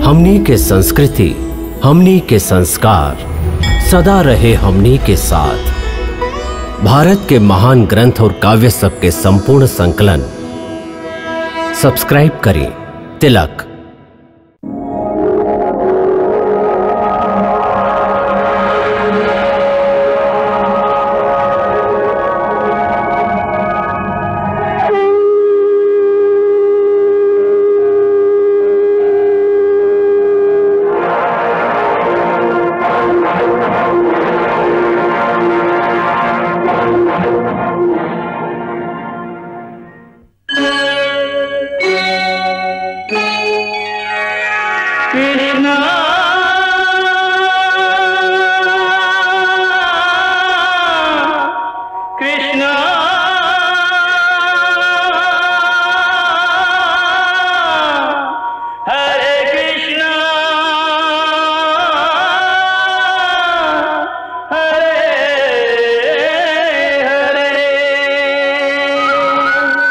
हमनी के संस्कृति हमनी के संस्कार सदा रहे हमनी के साथ भारत के महान ग्रंथ और काव्य सब के संपूर्ण संकलन सब्सक्राइब करें तिलक कृष्णा कृष्णा हरे कृष्णा हरे हरे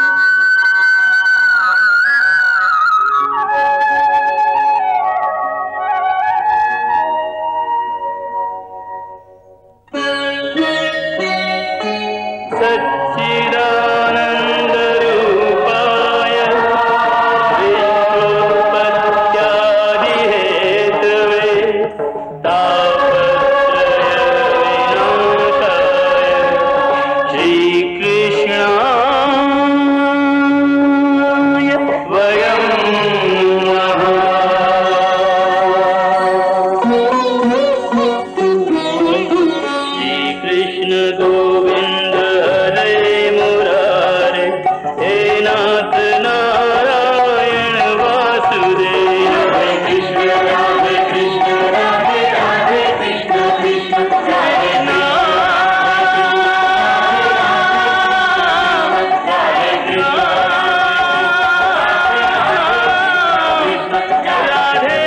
सच्चिदानन्दरूपाय विश्वोत्पत्त्यादिहेतवे तापत्रयविनाशाय श्रीकृष्णाय वयं श्रीकृष्ण गोविन्द हरे मुरारे हे नाथ नारायण वासुदेव हरे कृष्ण राधे कृष्ण राधे राधे कृष्ण कृष्ण हरे राधे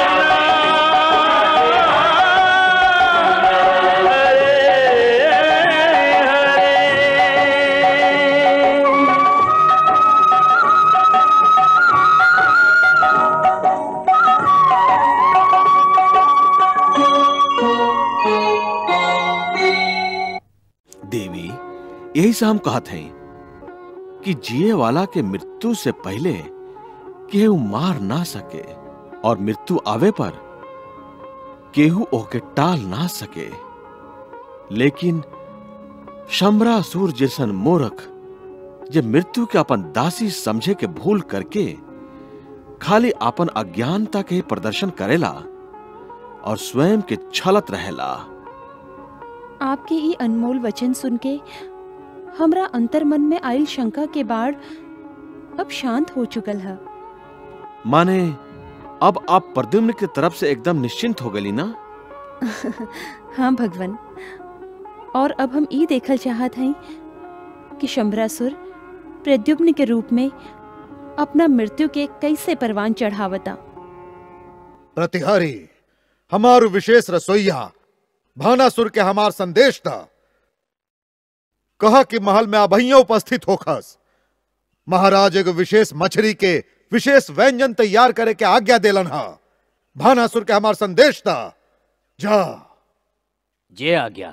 देवी यही से हम कहत हैं कि जिए वाला के मृत्यु से पहले केहू मार ना सके और मृत्यु आवे पर केहू ओके टाल ना सके लेकिन शमरासुर जैसन मूर्ख जे मृत्यु के अपन दासी समझे के भूल करके खाली अपन अज्ञानता के ही प्रदर्शन करेला और स्वयं के छलत रहेला आपके ई अनमोल वचन सुन के हमरा अंतर्मन में आयल शंका के बाढ़ अब शांत हो चुकल है माने अब आप प्रद्युम्न की तरफ से एकदम निश्चिंत हो गई ना हाँ भगवान और अब हम ई देखल चाहत हई कि शंभरासुर प्रद्युम्न के रूप में अपना मृत्यु के कैसे परवान चढ़ावता प्रतिहारी हमारू विशेष रसोईया भानासुर के हमार संदेश था कहा कि महल में अभैया उपस्थित होखस महाराज एगो विशेष मछली के विशेष व्यंजन तैयार करे के आज्ञा देलन हा भानासुर के हमार संदेश था जा जय आज्ञा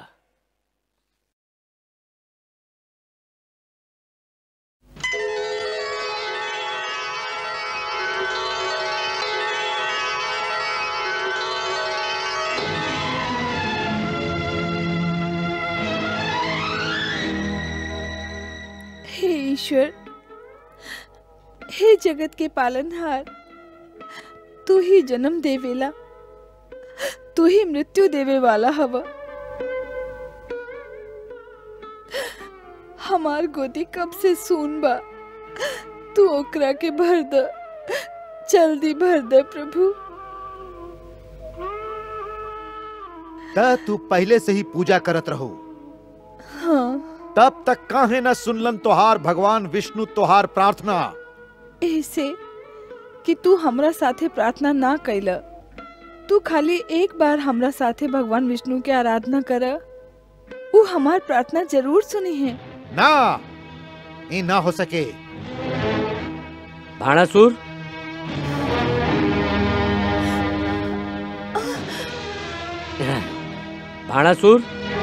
हे ईश्वर हे जगत के पालनहार तू ही जन्म देवेला तू ही मृत्यु देवे वाला हवा हमार गोदी कब से सून बा तू ओकरा के भर द जल्दी भर दे प्रभु त तू पहले से ही पूजा करत रहो हाँ तब तक काहे न सुनलन तोहार भगवान विष्णु तोहार प्रार्थना ऐसे कि तू हमरा साथे प्रार्थना ना कैला तू खाली एक बार हमरा साथे भगवान विष्णु के आराधना कर वो हमार प्रार्थना जरूर सुनी है ना ये ना हो सके भाणासुर भाणासुर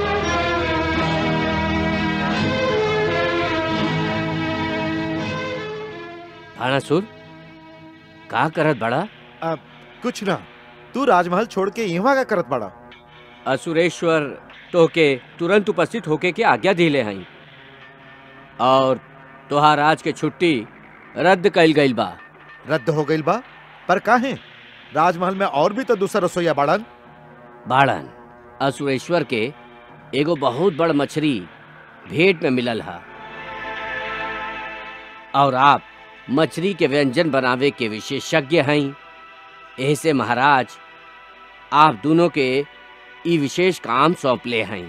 भाणासुर का करत बड़ा कुछ ना तू राजमहल छोड़ के यहाँ का करत बड़ा असुरेश्वर तोके तुरंत उपस्थित होके के आज्ञा दिले हई और तोहार आज के छुट्टी रद्द कइल गइल बा रद्द हो गइल बा पर काहे राजमहल में और भी तो दूसरा रसोईया बाड़न बाड़न असुरेश्वर के एगो बहुत बड़ मछली भेंट में मिलल हा और आप मछली के व्यंजन बनावे के विशेषज्ञ हैं ऐसे महाराज आप दोनों के ई विशेष काम सौंपले हैं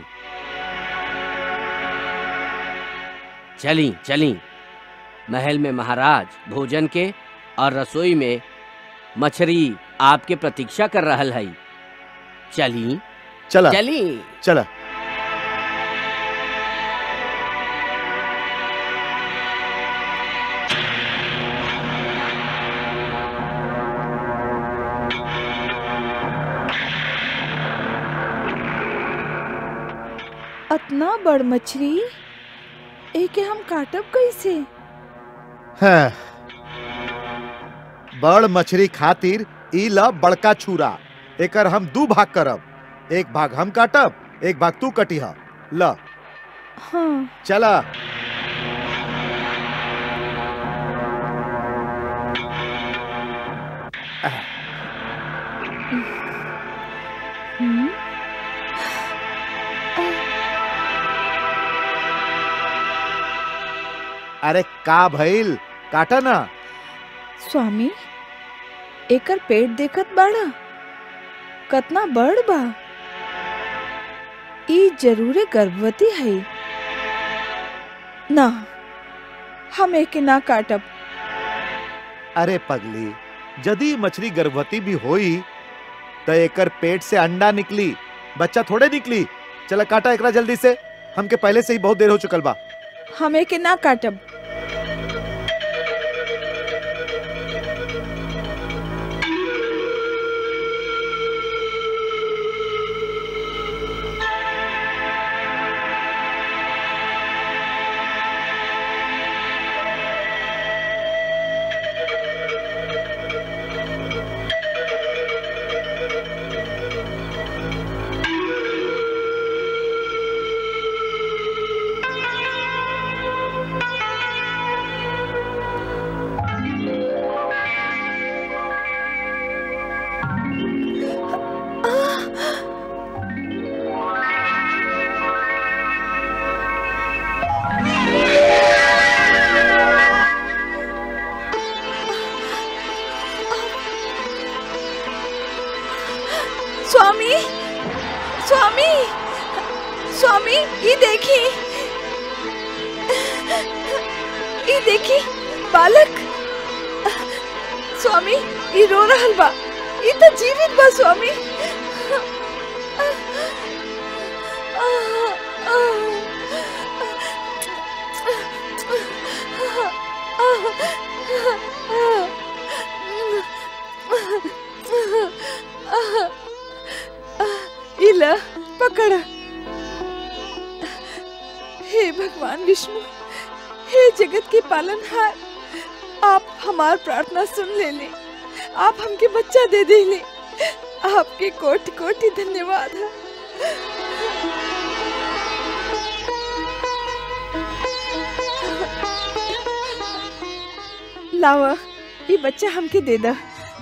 चली चली महल में महाराज भोजन के और रसोई में मछली आपके प्रतीक्षा कर रहल है चली चला चली चला अतना बड़ मछली एके हम काटब कैसे हाँ। बड़ मछली खातिर ई ला बड़का छुरा एकर हम दू भाग करब एक भाग हम काटब एक भाग तू कटिहा ल हाँ चला हम्म अरे का भइल काटा ना स्वामी एकर पेट देखत बाड़ा कतना बड़ बा ई जरूरे गर्भवती है ना हम एके ना काटब अरे पगली यदि मछली गर्भवती भी होई तो एकर पेट से अंडा निकली बच्चा थोड़े निकली चला काटा एकरा जल्दी से हमके पहले से ही बहुत देर हो चुकल बा हम एके ना काटब स्वामी स्वामी स्वामी ये देखी ये देखी बालक स्वामी ये रो रहल बा ये तो जीवित बा स्वामी इला पकड़ा हे भगवान विष्णु हे जगत के पालनहार आप हमार प्रार्थना सुन ले ले आप हमके बच्चा दे दे ले आपके कोटि कोटि धन्यवाद है लावा ये बच्चा हमके दे दा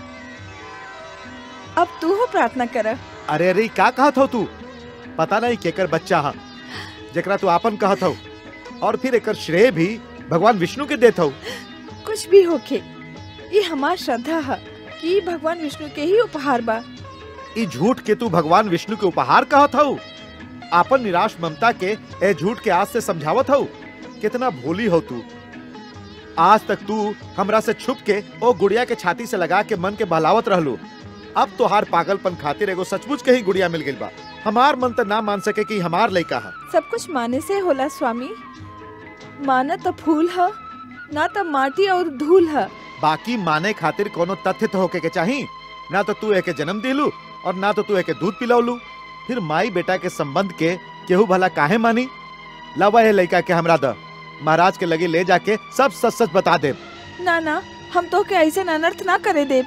अब तू हो प्रार्थना करा अरे अरे का कहत हो तू पता नहीं केकर बच्चा हा जेकरा तू आपन कहत हो और फिर एकर श्रेय भी भगवान विष्णु के देत हो कुछ भी होके ये हमार श्रद्धा है कि भगवान विष्णु के ही उपहार बा ई झूठ के तू भगवान विष्णु के उपहार कहत हो आपन निराश ममता के ए झूठ के आज से समझावत हो कितना भोली हो तू आज तक तू हमरा से छुप के ओ गुड़िया के छाती से लगा के मन के बहलावत रहलू अब तोहार पागलपन खातिर एगो सचमुच के ही गुड़िया मिल गइल बा हमार मन तो ना मान सके कि हमार लइका है सब कुछ माने से होला स्वामी माना तो फूल है ना तो माटी और धूल है बाकी माने खातिर कोनो तथ्य तो होके के चाही ना तो तू एके जन्म दिलू और ना तो तू एके दूध पिलौलू फिर माई बेटा के संबंध के केहू भला काहे मानी लावा है लड़का के हमरा द महाराज के लगे ले जाके सब सच सच बता दे ना ना हम तो के ऐसे अनर्थ ना करे दे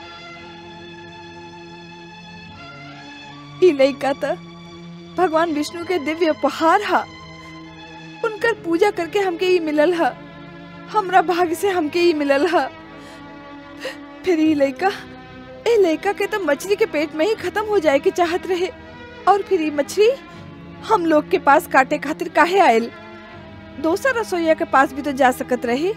ई लइका त भगवान विष्णु के दिव्य उपहार हा उनकर पूजा करके हमके ई मिलल हा हमरा भाग्य से हमके ई मिलल हा फिर ई लइका ए लइका के तो मछली के पेट में ही खत्म हो जाए के चाहत रहे और फिर ई मछली हम लोग के पास काटे खातिर काहे आयल दोसर रसोईया के पास भी तो जा सकत रहे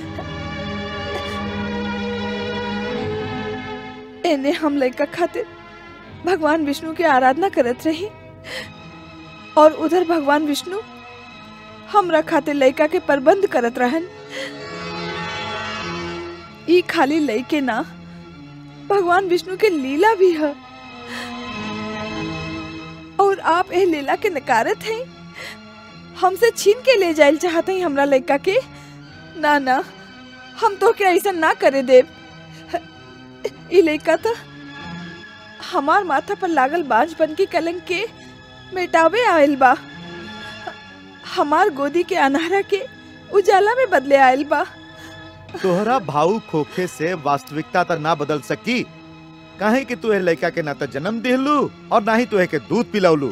एने हम लड़का खातिर भगवान विष्णु की आराधना करत रही और उधर भगवान विष्णु हमरा खातिर लड़का के प्रबंध करत रहन ई खाली लड़के ना भगवान विष्णु के लीला भी है और आप ए लीला के नकारत हैं हमसे छीन के ले जाइल चाहते हैं हमरा लड़का के ना ना हम तो क्या ऐसा ना करे देव ई लड़का तो हमार माथा पर लागल बांझपन की कलंक के मिटावे आयल बा हमार गोदी के अनहरा के उजाला में बदले आयल बा तोहरा भाऊ खोखे से वास्तविकता त ना बदल सकी काहे कि तू ए लड़का के ना तो जन्म दिलू और ना ही तू के दूध पिलौलू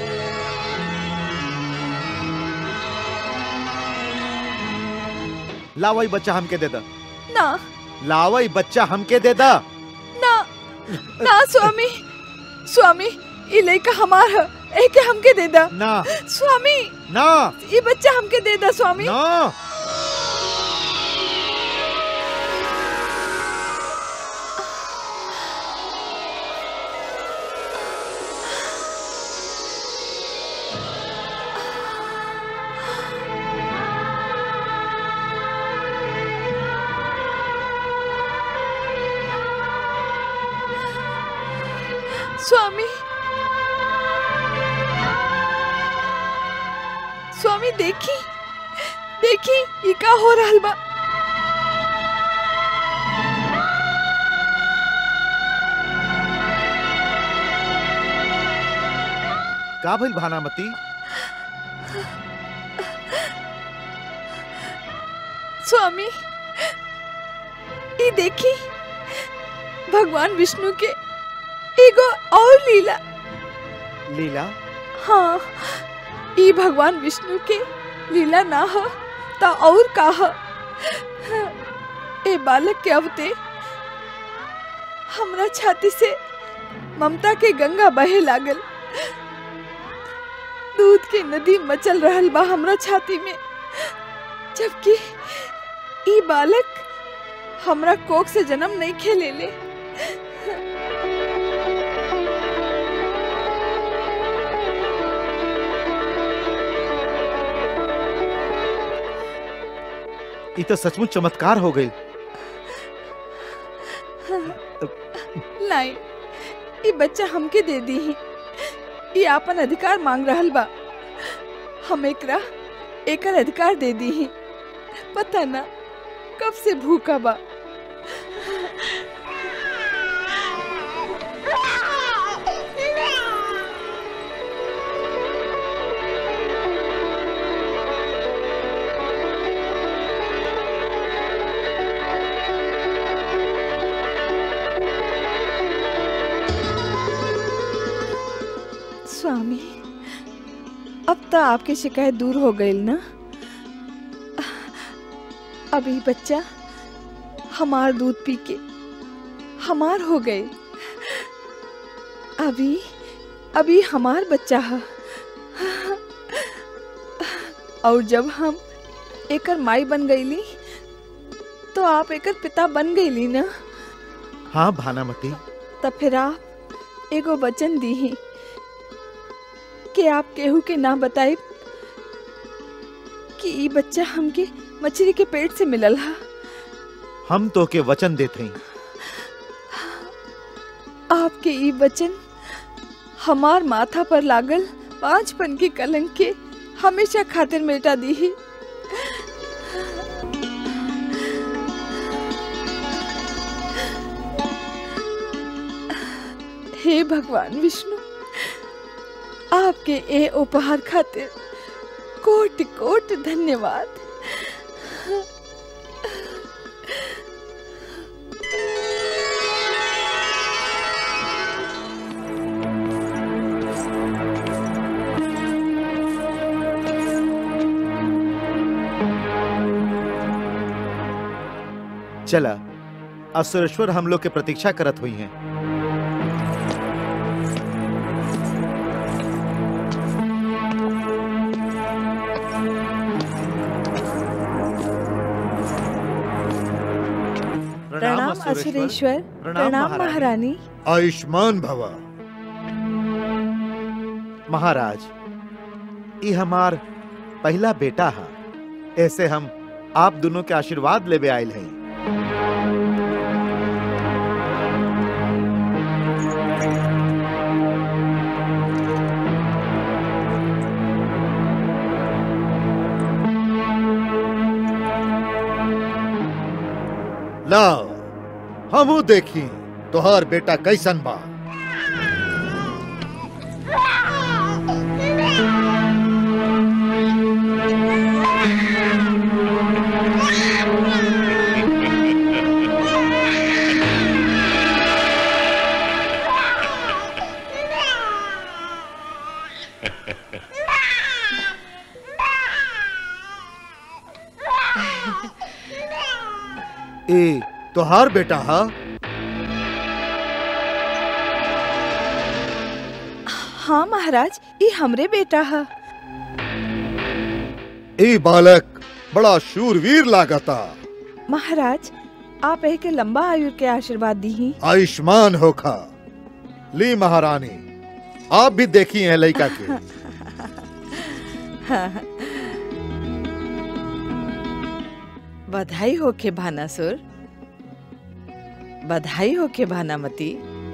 लावई बच्चा हमके दे दा ना लावई बच्चा हमके दे दा ना ना स्वामी स्वामी ई लड़का हमार है एके हमके दे दा ना स्वामी ना ई बच्चा हमके दे दा स्वामी ना स्वामी स्वामी देखी देखी ई का हो रहल बा का भइल भानामती स्वामी ई देखी भगवान विष्णु के एगो और लीला लीला हाँ ई भगवान विष्णु के लीला ना हो ता और का हो ए बालक के अवते हमरा छाती से ममता के गंगा बहे लागल दूध के नदी मचल रहल बा हमरा छाती में जबकि ई बालक हमरा कोख से जन्म नहीं खेले ले ई तो सचमुच चमत्कार हो गई लाई ई बच्चा हमके दे दी ही ई आपन अधिकार मांग रहल बा हम एकरा एकर अधिकार दे दी ही पता ना कब से भूखा बा स्वामी अब तो आपकी शिकायत दूर हो गई ना अभी बच्चा हमार दूध पी के हमार हो गए अभी अभी हमार बच्चा है और जब हम एकर माई बन गईली तो आप एकर पिता बन गईली ना हाँ भानामती तब फिर आप एगो वचन दी ही कि आप केहू के ना बताए कि ई बच्चा हमके मछली के पेट से मिलल हा हम तो के वचन देते हैं आपके ई वचन हमार माथा पर लागल पांचपन के कलंक के हमेशा खातिर मिटा दी ही हे भगवान विष्णु आपके ए उपहार खातिर कोटि कोटि धन्यवाद चला असुरेश्वर हम लोग के प्रतीक्षा करत हुई हैं प्रणाम असुरेश्वर प्रणाम महारानी आयुष्मान भव महाराज ई हमार पहला बेटा है ऐसे हम आप दोनों के आशीर्वाद लेवे आयल हैं लाओ हमू देखी तोहार बेटा कैसन बा ए तोहार बेटा हा हाँ महाराज ये हमरे बेटा है ए बालक बड़ा शूरवीर लागता महाराज आप एक लंबा आयु के आशीर्वाद दी आयुष्मान होखा ली महारानी आप भी देखी हैं लड़का के बधाई हो के भानासुर बधाई हो के भानामती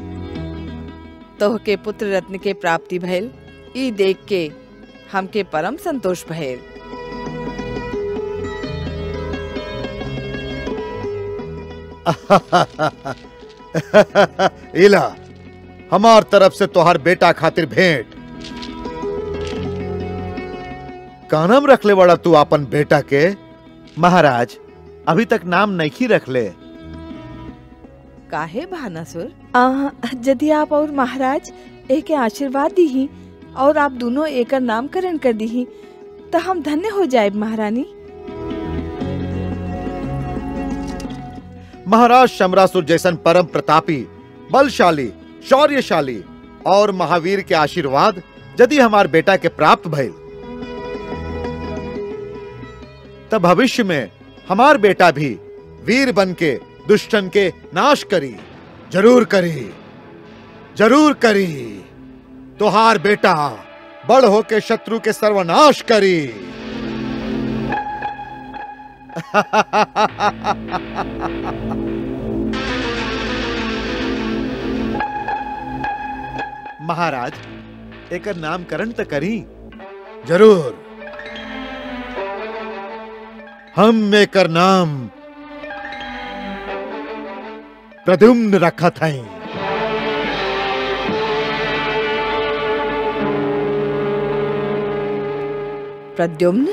तोहके पुत्र रत्न के प्राप्ति भइल ई देख के हमके परम संतोष भइल इला हमार तरफ से तोहार बेटा खातिर भेंट कानम रखले वाला तू अपन बेटा के महाराज अभी तक नाम नहीं रखले काहे भानासुर आ, यदि आप और महाराज एक आशीर्वाद दी और आप दोनों एकर नामकरण कर दी तो हम धन्य हो जाए महारानी महाराज शमरासुर जैसन परम प्रतापी बलशाली शौर्यशाली और महावीर के आशीर्वाद यदि हमार बेटा के प्राप्त भइल तब भविष्य में हमार बेटा भी वीर बन के दुष्टन के नाश करी जरूर करी जरूर करी तोहार बेटा बड़ होके शत्रु के सर्वनाश करी महाराज एकर नामकरण तो करी जरूर हम एकर नाम प्रद्युम्न रखत हई प्रद्युम्न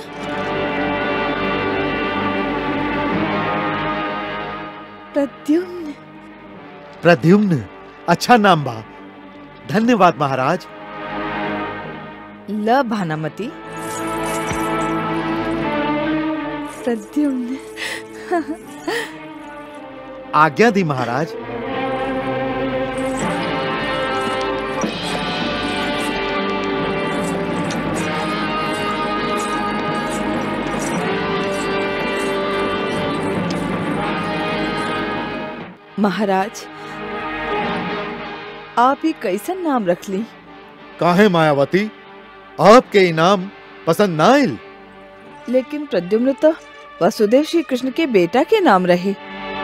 प्रद्युम्न प्रद्युम्न अच्छा नाम बा धन्यवाद महाराज ल भानामती प्रद्युम्न आज्ञा दी महाराज महाराज आप ही कैसन नाम रख ली काहे मायावती आपके इनाम पसंद ना आइल लेकिन प्रद्युम्न तो वसुदेव श्री कृष्ण के बेटा के नाम रहे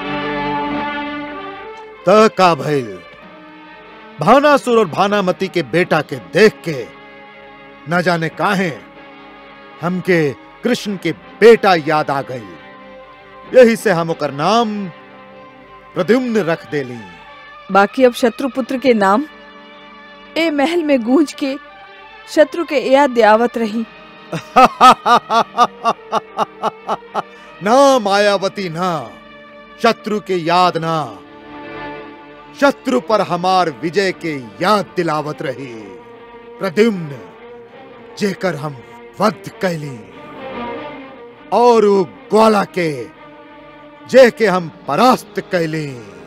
त का भइल भानासुर और भानामती के बेटा के देख के न जाने काहे हमके कृष्ण के बेटा याद आ गई यही से हम ओकर नाम प्रद्युम्न रख देली बाकी अब शत्रुपुत्र के नाम ए महल में गूंज के शत्रु के याद दियावत रही ना मायावती ना शत्रु के याद ना शत्रु पर हमार विजय के याद दिलावत रही प्रद्युम्न जेकर हम वध कैली और उ ग्वाला के जे के हम परास्त कैली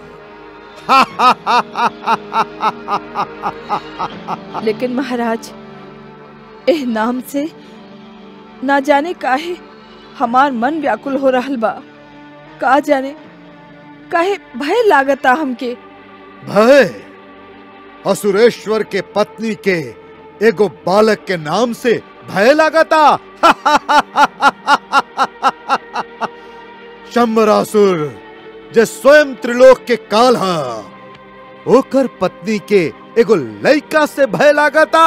लेकिन महाराज एह नाम से ना जाने काहे हमार मन व्याकुल हो रहल बा का जाने काहे भय लागता हमके भय असुरेश्वर के पत्नी के एगो बालक के नाम से भय लागता शंबरासुर जे स्वयं त्रिलोक के काल हा ओकर पत्नी के एगो लइका से भय लागता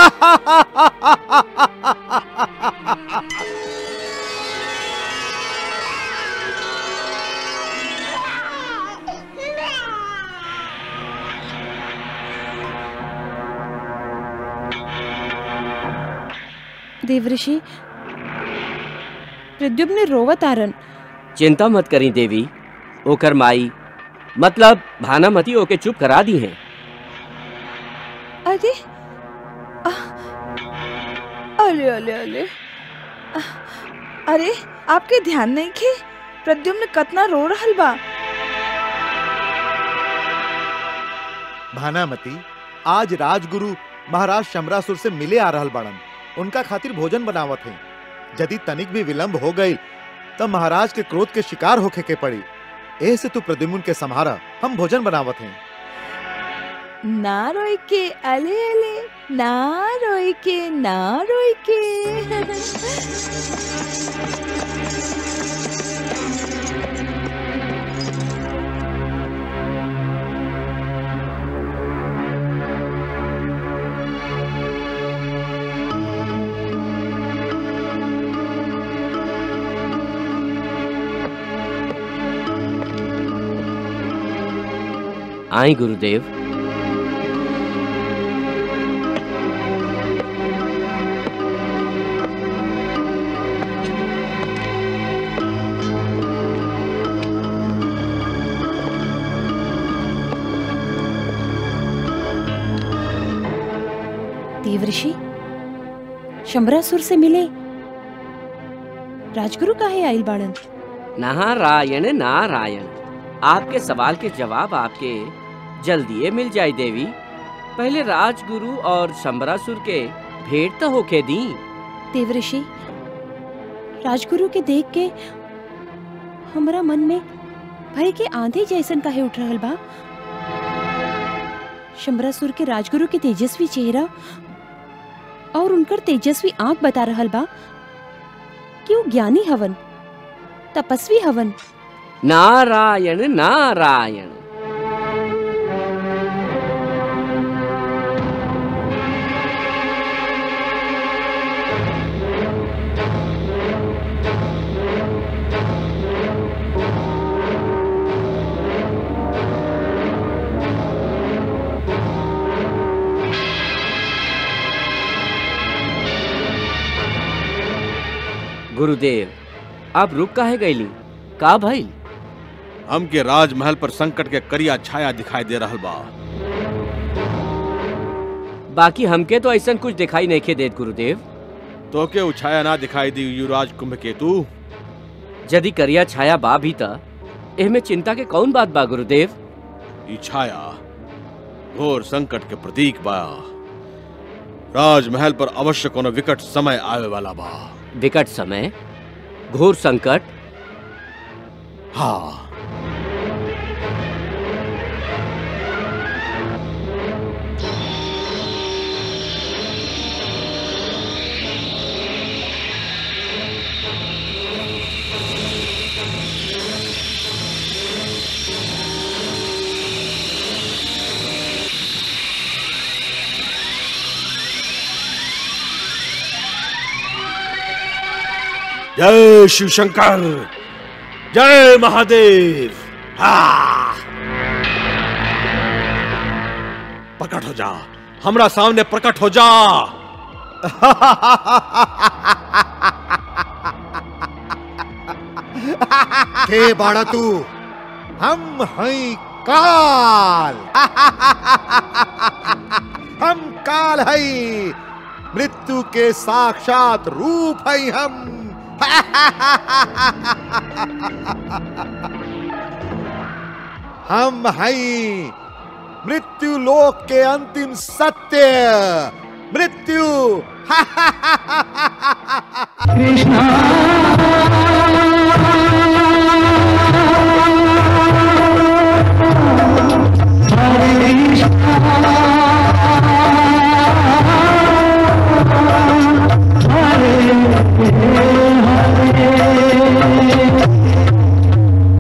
देवऋषि प्रद्युम्न रोवत आरन चिंता मत करी देवी ओकर माई मतलब भानामती ओके चुप करा दी है अरे आह, अरे अरे अरे आह, अरे आपके ध्यान नहीं खे प्रद्युम्न कतना रो रहल बा भानामती आज राजगुरु महाराज शमरासुर से मिले आ रहल बड़न उनका खातिर भोजन बनावत है यदि तनिक भी विलंब हो गई तब महाराज के क्रोध के शिकार होखे के पड़ी ए से तू प्रद्युम्न के संहारा हम भोजन बनावत हैं ना रोई के अले अले ना रोई के ना रोई के आई गुरुदेव देवऋषि शंबरासुर से मिले राजगुरु काहे आइल बाड़न नारायण नारायण आपके सवाल के जवाब आपके जल्दी मिल जाए देवी पहले राजगुरु और शंबरासुर के भेंट तो होके दी देवऋषि राजगुरु के देख के हमरा मन में भय के आंधी जैसन काहे उठ रहल बा शंबरासुर के राजगुरु के तेजस्वी चेहरा और उनकर तेजस्वी आंख बता रहल बा कि वो ज्ञानी हवन तपस्वी हवन नारायण नारायण गुरुदेव आप रुक काहे गईली का भइल हमके राजमहल पर संकट के करिया छाया दिखाई दे रहल बा बाकी हमके तो ऐसा कुछ दिखाई नहीं के देत गुरुदेव तो के उ छाया ना दिखाई दी युवराज कुंभ केतु यदि करिया छाया बा भी त एहमे चिंता के कौन बात बा गुरुदेव ई छाया घोर संकट के प्रतीक बा राजमहल पर अवश्य कोनो विकट समय आवे वाला बा विकट समय घोर संकट हाँ जय शिव शंकर जय महादेव हाँ प्रकट हो जा हमरा सामने प्रकट हो जा के बाड़ा तू हम हैं काल हम काल है मृत्यु के साक्षात रूप है हम हम हैं मृत्यु लोक के अंतिम सत्य मृत्यु कृष्णा